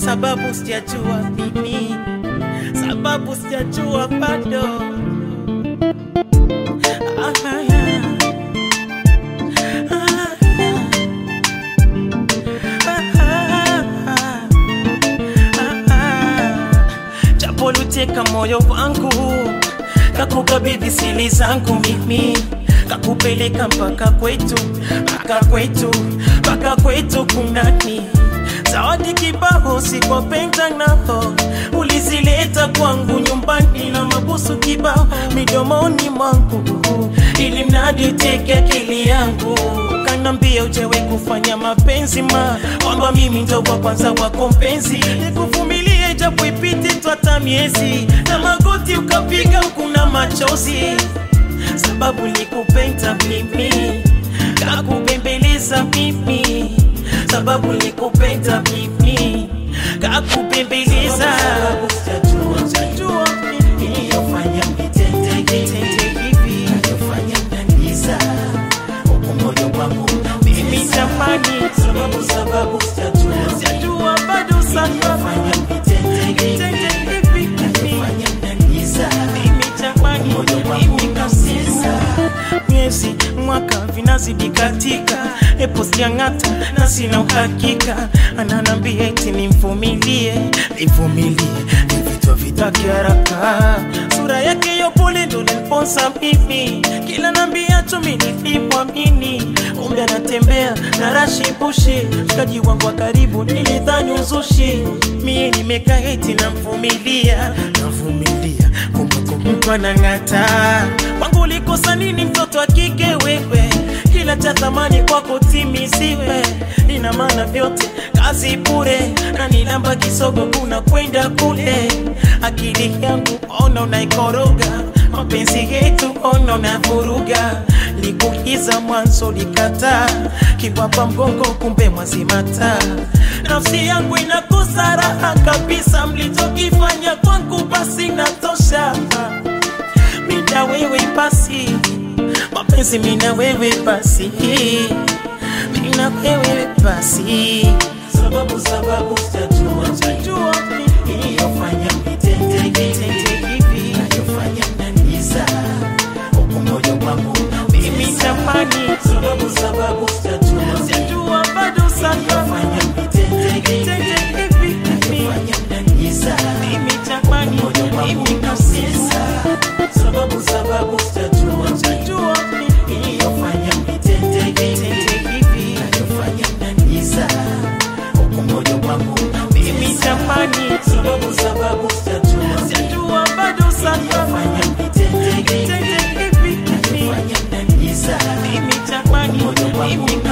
sababu sijajua mimi, sababu sijajua bado. Ah, ah, ah, ah, ah, ah, ah. Japo luteka moyo wangu kakukabidhi sili zangu mimi kakupeleka mpaka kwetu mpaka kwetu mpaka kwetu kunani zawadi kibao sikopenda nao ulizileta kwangu nyumbani na mabusu kibao midomoni mwangu ili mradi teke akili yangu kanambia ujewe kufanya mapenzi ma kwamba mimi ndo wa kwanza wako mpenzi nikuvumilie japo ipite twata miezi na magoti ukapiga ukuna machozi sababu likupenda mimi kakubembeleza mimi sababu likupenda mimi kakubembeleza Sijajua mimi Iliyofanya mnitende hivi, Tende hivi iliyofanya mnaniumiza, huku moyo wangu mimi unaumiza. jamani Sababu sababu sijajua, sijajua bado sana iliyofanya mnitende hivi, Tende hivi mimi iliyofanya mnaniumiza, mimi jamani moyo wangu mimi kabisa miezi mwaka vinazidi katika epo siang'ata na sina uhakika ananambia eti nimvumilie nivumilie nivitwa vitake haraka sura yake yopole ndo niliponsa mimi kila nambia tumi nilipwamini umbe anatembea na rashi bushi mshikaji wangu wa karibu nilidhani uzushi mie nimekaa eti namvumilia navumilia kumbukumbu mtu anang'ata wangu ulikosa nini mtoto wa kike wewe kila cha thamani kwako timiziwe ina maana vyote kazi bure na nilamba kisogo kuna kwenda kule akili yangu ona unaikoroga mapenzi yetu ona unavuruga likuiza mwanzo likataa kiwapa mgongo kumbe mwazimata nafsi yangu inakosa raha kabisa mlichokifanya kwangu basi natosha mina wewe basi mapenzi mina wewe basi mina wewe basi sababu sababu sijajua, jua iliyofanya mnitende hivi, tende hivi iliyofanya mnaniumiza, huku moyo wangu mimi unaumiza. jamani Sababu sababu sijajua, sijajua bado sana iliyofanya mnitende hivi, tende hivi iliyofanya mnaniumiza, mimi jamani moyo wangu mimi kabisa unaumiza. Sababu sababu sijajua, jua iliyofanya mnitende hivi, tende hivi iliyofanya mnaniumiza, huku moyo wangu mimi unaumiza. jamani Sababu sababu sijajua, sijajua bado sana iliyofanya mnitende hivi, tende hivi iliyofanya mnaniumiza, mimi jamani moyo wangu mimi